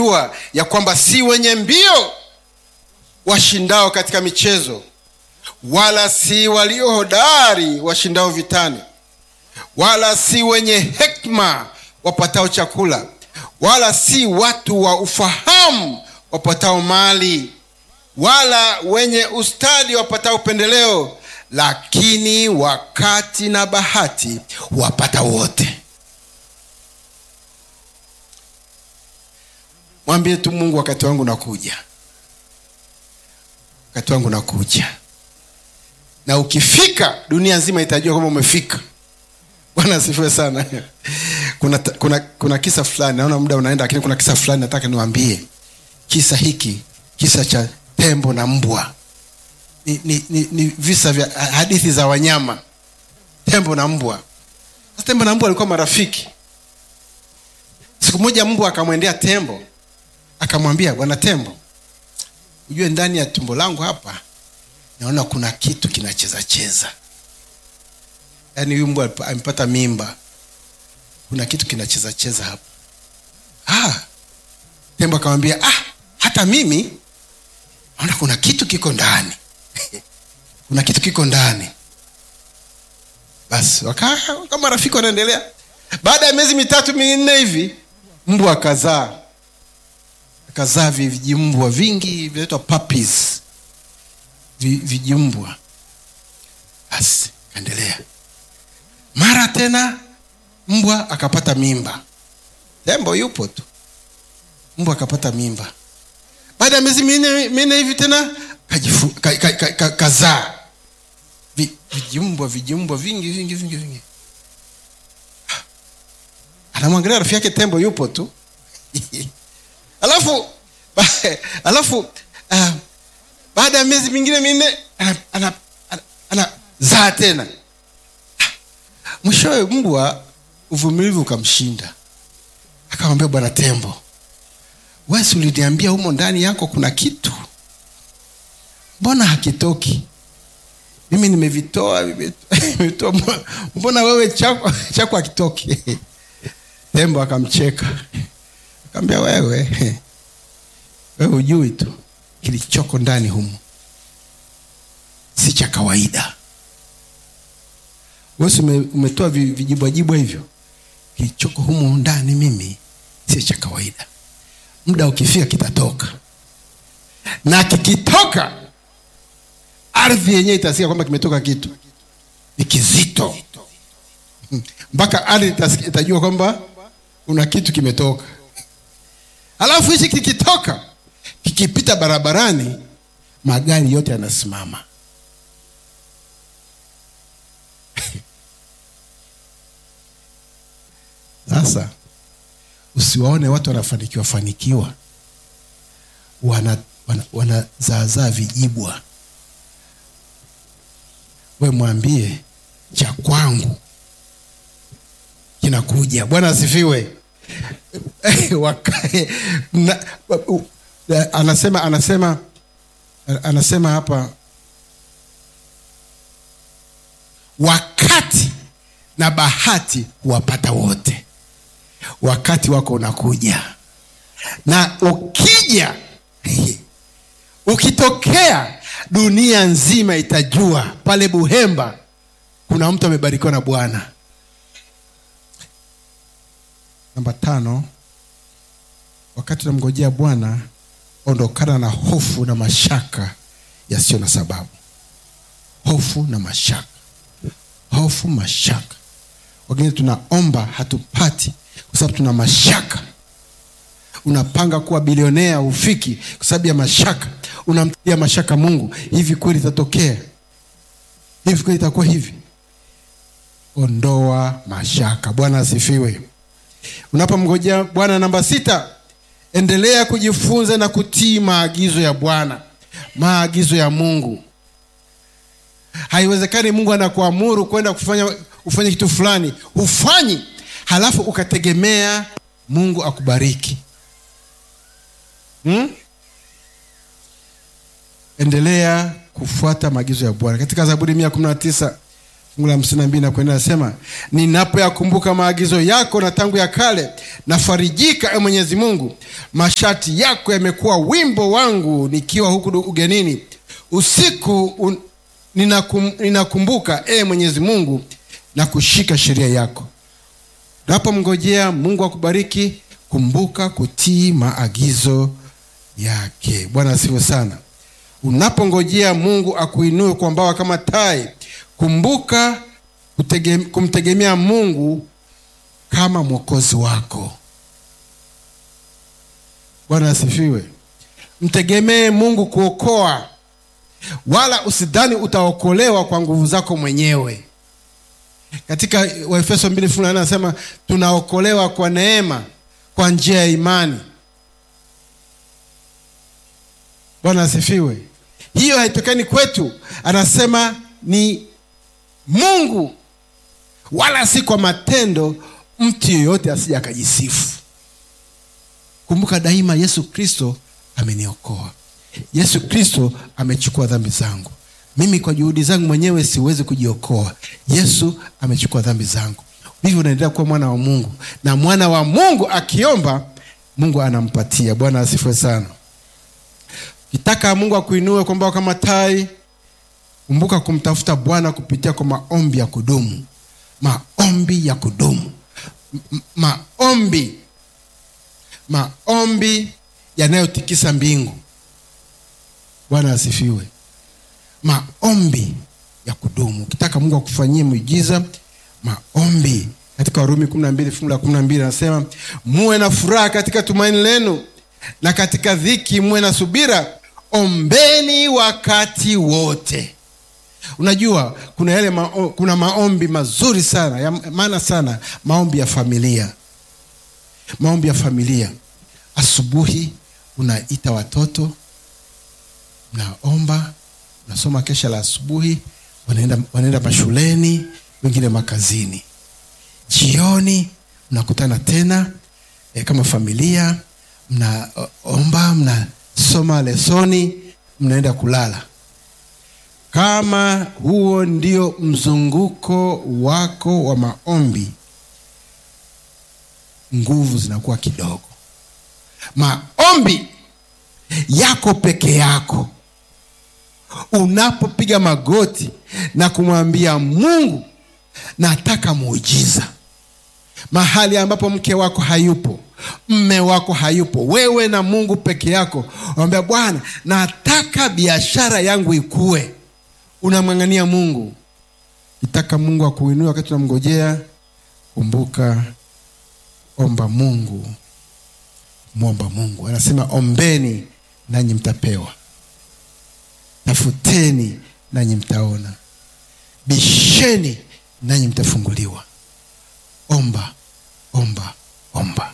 jua ya kwamba si wenye mbio washindao katika michezo wala si walio hodari washindao vitani wala si wenye hekma wapatao chakula wala si watu wa ufahamu wapatao mali wala wenye ustadi wapatao upendeleo lakini wakati na bahati wapata wote mwambie tu mungu wakati wangu nakuja wakati wangu nakuja na ukifika dunia nzima itajua kwamba umefika bwana asifiwe sana kuna, kuna, kuna kisa fulani naona muda unaenda lakini kuna kisa fulani nataka niwambie kisa hiki kisa cha tembo na mbwa ni, ni, ni, ni visa vya hadithi za wanyama tembo na mbwa sasa tembo na mbwa walikuwa marafiki siku moja mbwa akamwendea tembo akamwambia bwana tembo ujue ndani ya tumbo langu hapa naona kuna kitu kinacheza cheza yaani huyu mbwa amepata mimba kuna kitu kinacheza cheza hapa ah, tembo akamwambia ah, hata mimi naona kuna kitu kiko ndani kuna kitu kiko ndani basi wakaa kama rafiki wanaendelea baada ya miezi mitatu minne hivi mbwa akazaa akazaa vijimbwa vingi vinaitwa puppies vijimbwa basi kaendelea mara tena mbwa akapata mimba tembo yupo tu mbwa akapata mimba baada ya miezi minne minne hivi tena kajifu, ka, ka, ka, ka, kazaa Vi, vijimbwa vijimbwa vingi vingi vingi vingi anamwangalia rafiki yake tembo yupo tu alafu ba, alafu uh, baada ya miezi mingine minne anazaa ana, ana, ana, ana tena mwishowe mbwa uvumilivu ukamshinda akamwambia bwana tembo wesi uliniambia humo ndani yako kuna kitu mbona hakitoki mimi nimevitoa nimevitoa mbona wewe chako chako hakitoki tembo akamcheka akamwambia wewe wewe ujui tu kilichoko ndani humo si cha kawaida wesi umetoa vijibwajibwa hivyo kilichoko humo ndani mimi sio cha kawaida muda ukifika kitatoka na kikitoka ardhi yenyewe itasikia kwamba kimetoka kitu ni kizito mpaka ardhi itajua kwamba kuna kitu kimetoka alafu hichi kikitoka kikipita barabarani magari yote yanasimama sasa usiwaone watu wanafanikiwa fanikiwa wana wanazaazaa wana vijibwa we mwambie cha kwangu kinakuja bwana asifiwe na, anasema anasema anasema hapa wakati na bahati huwapata wote wakati wako unakuja na ukija ukitokea dunia nzima itajua pale buhemba kuna mtu amebarikiwa na bwana namba tano wakati unamngojea bwana ondokana na hofu na mashaka yasiyo na sababu hofu na mashaka hofu mashaka wengine tunaomba hatupati kwa sababu tuna mashaka unapanga kuwa bilionea ufiki kwa sababu ya mashaka unamtia mashaka mungu hivi kweli itatokea hivi kweli itakuwa hivi ondoa mashaka bwana asifiwe unapomngojea bwana namba sita endelea kujifunza na kutii maagizo ya bwana maagizo ya mungu haiwezekani mungu anakuamuru kwenda kufanya ufanye kitu fulani hufanyi halafu ukategemea mungu akubariki hmm? endelea kufuata maagizo ya bwana katika zaburi mia kumi na tisa fungu la hamsini na mbili na kuendelea nasema ninapoyakumbuka maagizo yako na tangu ya kale nafarijika e mwenyezi mungu mashati yako yamekuwa wimbo wangu nikiwa huku ugenini usiku un, ninakum, ninakumbuka e mwenyezi mungu na kushika sheria yako unapomngojea mungu akubariki kumbuka kutii maagizo yake bwana asiwe sana unapongojea mungu akuinue kwa mbawa kama tai kumbuka kutege, kumtegemea mungu kama mwokozi wako bwana asifiwe mtegemee mungu kuokoa wala usidhani utaokolewa kwa nguvu zako mwenyewe katika waefeso mbili fungu la nne anasema tunaokolewa kwa neema kwa njia ya imani bwana asifiwe hiyo haitokani kwetu anasema ni mungu wala si kwa matendo mtu yeyote asija akajisifu kumbuka daima yesu kristo ameniokoa yesu kristo amechukua dhambi zangu mimi kwa juhudi zangu mwenyewe siwezi kujiokoa yesu amechukua dhambi zangu hivyo unaendelea kuwa mwana wa mungu na mwana wa mungu akiomba mungu anampatia bwana asifue sana kitaka mungu akuinue kwamba kama tai kumbuka kumtafuta bwana kupitia kwa maombi ya kudumu maombi ya kudumu M- maombi maombi yanayotikisa mbingu bwana asifiwe maombi ya kudumu ukitaka mungu akufanyie muujiza maombi katika warumi kumi na mbili fungu la kumi na mbili anasema muwe na furaha katika tumaini lenu na katika dhiki muwe na subira ombeni wakati wote unajua kuna yale mao, kuna maombi mazuri sana ya maana sana maombi ya familia maombi ya familia asubuhi unaita watoto mnaomba unasoma kesha la asubuhi wanaenda, wanaenda mashuleni wengine makazini jioni mnakutana tena e, kama familia mnaomba mnasoma lesoni mnaenda kulala kama huo ndio mzunguko wako wa maombi nguvu zinakuwa kidogo maombi yako peke yako unapopiga magoti na kumwambia mungu nataka muujiza mahali ambapo mke wako hayupo mme wako hayupo wewe na mungu peke yako unamwambia bwana nataka biashara yangu ikue unamng'ang'ania mungu itaka mungu akuinue wakati unamngojea kumbuka omba mungu mwomba mungu anasema ombeni nanyi mtapewa tafuteni nanyi mtaona bisheni nanyi mtafunguliwa omba omba omba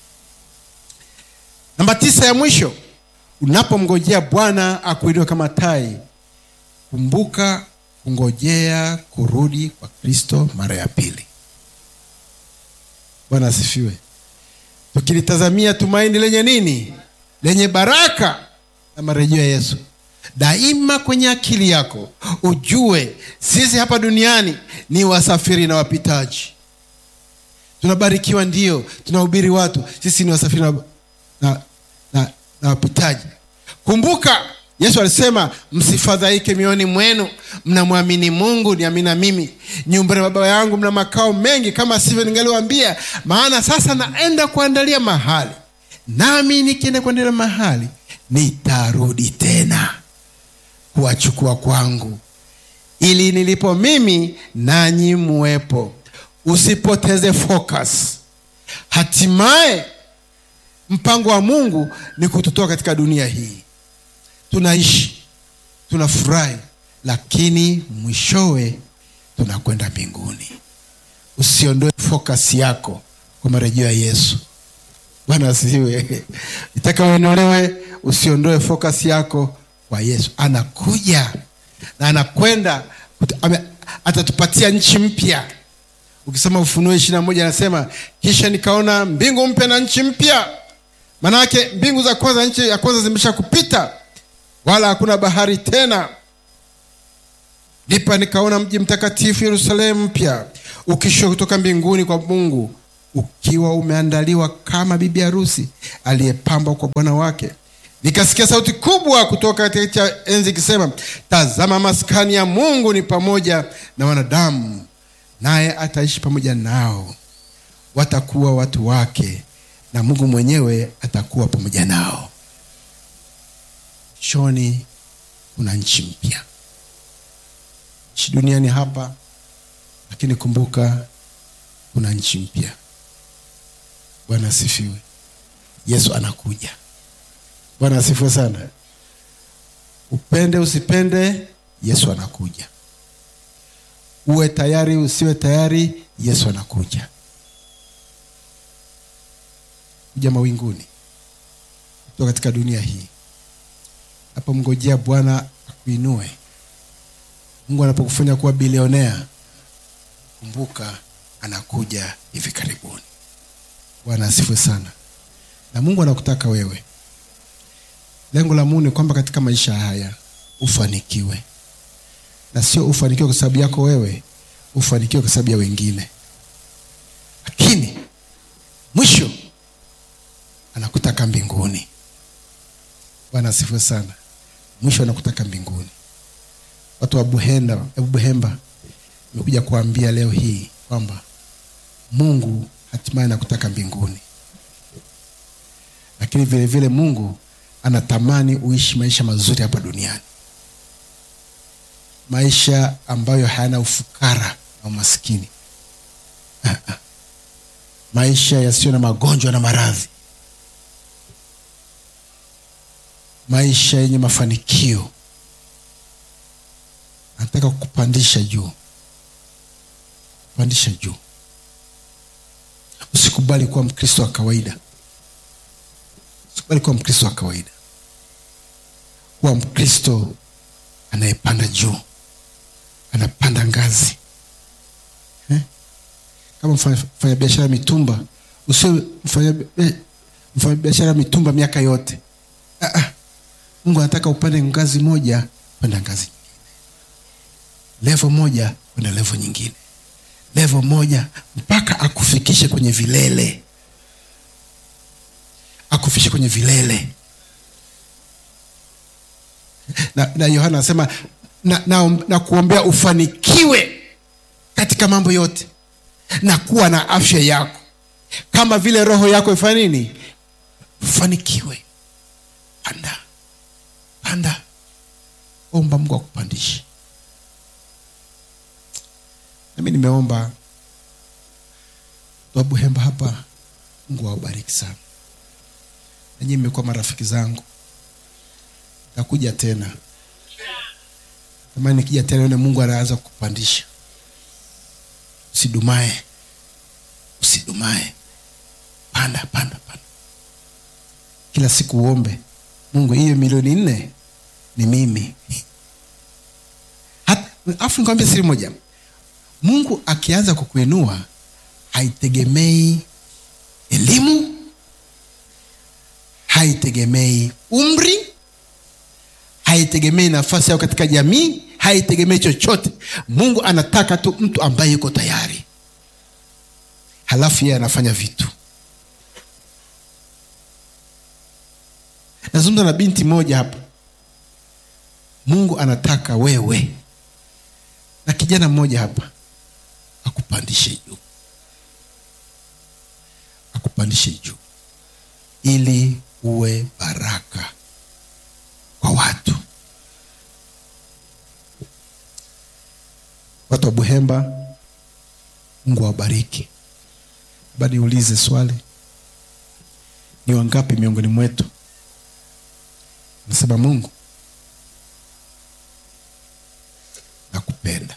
namba tisa ya mwisho unapomngojea bwana akuinue kama tai kumbuka kungojea kurudi kwa kristo mara ya pili bwana asifiwe tukilitazamia tumaini lenye nini lenye baraka na marejeo ya yesu daima kwenye akili yako ujue sisi hapa duniani ni wasafiri na wapitaji tunabarikiwa ndio tunahubiri watu sisi ni wasafiri na, na, na, na wapitaji kumbuka yesu alisema msifadhaike mioyoni mwenu mnamwamini mungu niamina mimi nyumbani baba yangu mna makao mengi kama sivyo ningaliwambia maana sasa naenda kuandalia mahali nami nikienda kuandalia mahali nitarudi tena kuwachukua kwangu ili nilipo mimi nanyi muwepo usipoteze focus hatimaye mpango wa mungu ni kututoa katika dunia hii tunaishi tunafurahi lakini mwishowe tunakwenda mbinguni usiondoe focus yako kwa marejeo ya yesu bwana asiwe itaka uenolewe usiondoe focus yako kwa yesu anakuja na anakwenda atatupatia nchi mpya ukisoma ufunuo ishiri na moja anasema kisha nikaona mbingu mpya na nchi mpya maanake mbingu za kwanza nchi ya kwanza zimesha kupita wala hakuna bahari tena ndipo nikaona mji mtakatifu yerusalemu mpya ukishuka kutoka mbinguni kwa mungu ukiwa umeandaliwa kama bibi harusi aliyepambwa kwa bwana wake nikasikia sauti kubwa kutoka katika enzi ikisema tazama maskani ya mungu ni pamoja na wanadamu naye ataishi pamoja nao watakuwa watu wake na mungu mwenyewe atakuwa pamoja nao shoni kuna nchi mpya nchi duniani hapa lakini kumbuka kuna nchi mpya bwana asifiwe yesu anakuja bwana asifiwe sana upende usipende yesu anakuja uwe tayari usiwe tayari yesu anakuja kuja mawinguni kutoka katika dunia hii napomngojea bwana akuinue mungu anapokufanya kuwa bilionea kumbuka anakuja hivi karibuni bwana asifiwe sana na mungu anakutaka wewe lengo la mungu ni kwamba katika maisha haya ufanikiwe na sio ufanikiwe kwa sababu yako wewe ufanikiwe kwa sababu ya wengine lakini mwisho anakutaka mbinguni bwana asifiwe sana mwisho anakutaka mbinguni watu wa buhenda buhemba imekuja kuambia leo hii kwamba mungu hatimaye anakutaka mbinguni lakini vile vile mungu anatamani uishi maisha mazuri hapa duniani maisha ambayo hayana ufukara na umaskini maisha yasiyo na magonjwa na maradhi maisha yenye mafanikio anataka kukupandisha juu kupandisha juu usikubali kuwa mkristo wa kawaida usikubali kuwa mkristo wa kawaida kuwa mkristo anayepanda juu anapanda ngazi eh? kama mfanya biashara ya mitumba usiwe mfanya biashara ya mitumba miaka yote ah, ah. mungu anataka upande ngazi moja kwenda ngazi nyingine levo moja kwenda levo nyingine levo moja mpaka akufikishe kwenye vilele akufikishe kwenye vilele na, na yohana anasema na, na, na kuombea ufanikiwe katika mambo yote na kuwa na afya yako kama vile roho yako ifanya nini ufanikiwe panda panda omba mungu akupandishe nami nimeomba wabuhemba hapa mungu awabariki sana nanyi mmekuwa marafiki zangu takuja tena tamani nikija tena one mungu anaanza kukupandisha usidumae usidumae panda panda panda kila siku uombe mungu hiyo milioni nne ni mimi afu nikwambia siri moja mungu akianza kukuinua haitegemei elimu haitegemei umri haitegemei nafasi yao katika jamii haitegemei chochote mungu anataka tu mtu ambaye yuko tayari halafu yeye anafanya vitu nazungumza na binti moja hapa mungu anataka wewe na kijana mmoja hapa akupandishe juu akupandishe juu ili uwe baraka kwa watu watu wa buhemba mungu awabariki ba niulize swali ni wangapi miongoni mwetu nasema mungu nakupenda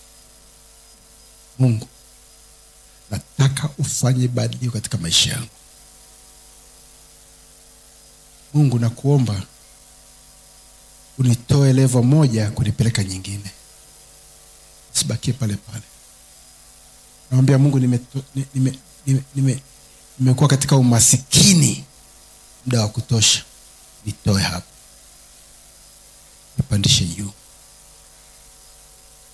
mungu nataka ufanye badiliko katika maisha yangu mungu nakuomba unitoe levo moja kunipeleka nyingine sibakie pale pale namwambia mungu nimekuwa nime, nime, nime, nime katika umasikini muda wa kutosha nitoe hapa nipandishe juu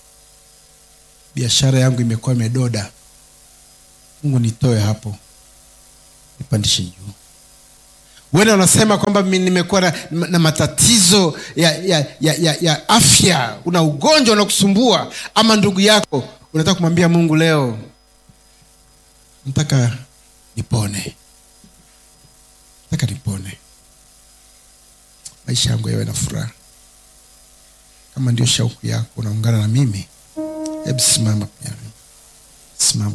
biashara yangu imekuwa imedoda mungu nitoe hapo nipandishe juu wene wanasema kwamba mi nimekuwa na, na matatizo ya, ya, ya, ya, ya afya una ugonjwa unakusumbua ama ndugu yako unataka kumwambia mungu leo nataka nipone nataka nipone maisha yangu yawe na furaha kama ndio shauku yako unaungana na mimi hebu simama pia simama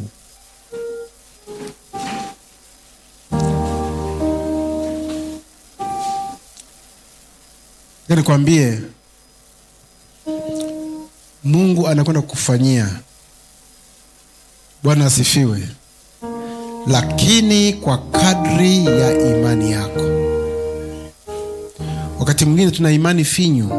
nikwambie mungu anakwenda kukufanyia bwana asifiwe lakini kwa kadri ya imani yako wakati mwingine tuna imani finyu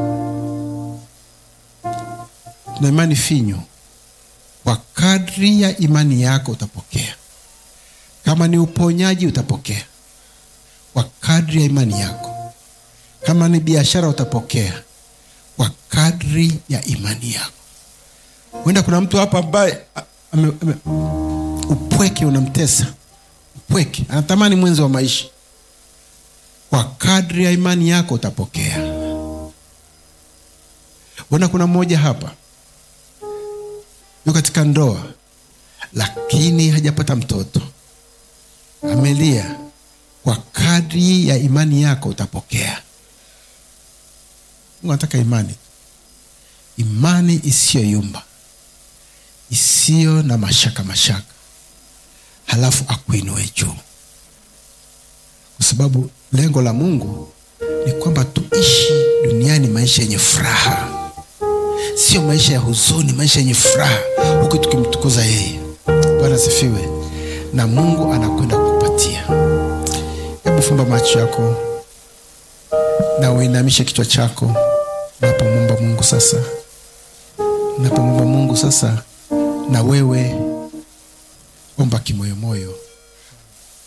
tuna imani finyu kwa kadri ya imani yako utapokea kama ni uponyaji utapokea kwa kadri ya imani yako kama ni biashara utapokea kwa kadri ya imani yako huenda kuna mtu hapa ambaye ame, ame, upweke unamtesa upweke anatamani mwenzi wa maisha kwa kadri ya imani yako utapokea huenda kuna mmoja hapa yu katika ndoa lakini hajapata mtoto amelia kwa kadri ya imani yako utapokea mungu anataka imani imani isiyoyumba isiyo na mashaka mashaka halafu akuinue juu kwa sababu lengo la mungu ni kwamba tuishi duniani maisha yenye furaha sio maisha ya huzuni maisha yenye furaha huku tukimtukuza yeye bwana asifiwe na mungu anakwenda kukupatia hebu fumba macho yako na uinamishe kichwa chako unapomwomba mungu sasa unapomwomba mungu sasa na wewe omba kimoyomoyo